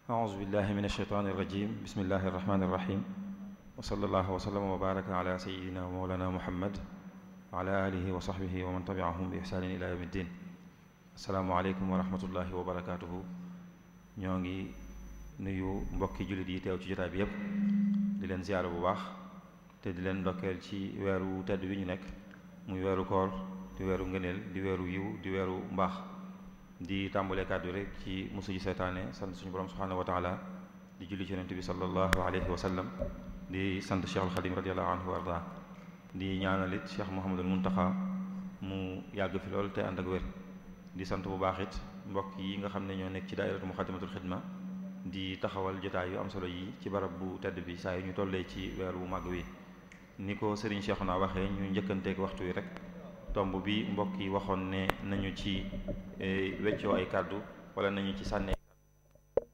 أعوذ بالله من الشيطان الرجيم بسم الله الرحمن الرحيم وصلى الله وسلم وبارك على سيدنا ومولانا محمد وعلى آله وصحبه ومن تبعهم بإحسان إلى يوم الدين السلام عليكم ورحمة الله وبركاته ñoo ngi nuyu mbokki jullit yi teew ci jotaay bi yépp di leen ziyaara bu baax te di leen ndokkeel ci weeru tedd wi ñu nekk muy weeru koor di weeru ngëneel di weeru yiw di weeru mbaax di tàmbalee kàddu rek ci musu ji seytaane sant suñu borom subhanahu wa taala di julli ci yonent bi sallallahu alayhi wa sallam di sant cheikhul xadim radiallahu anhu wa arda di ñaanalit cheikh mouhamadul muntaxa mu yàgg fi lool te ànd ak wér di sant bu baax it mbokk yi nga xam ne ñoo nekk ci daairatu muxaddamatul xidma di taxawal jotaay yu am solo yi ci barab bu tedd bi saa yu ñu tollee ci weer bu màgg wi ni ko sëriñ Cheikhouna waxee ñu njëkkanteeg waxtu wi rek tomb bi mbokk yi waxoon ne nañu ci weccoo ay kàddu wala nañu ci sànni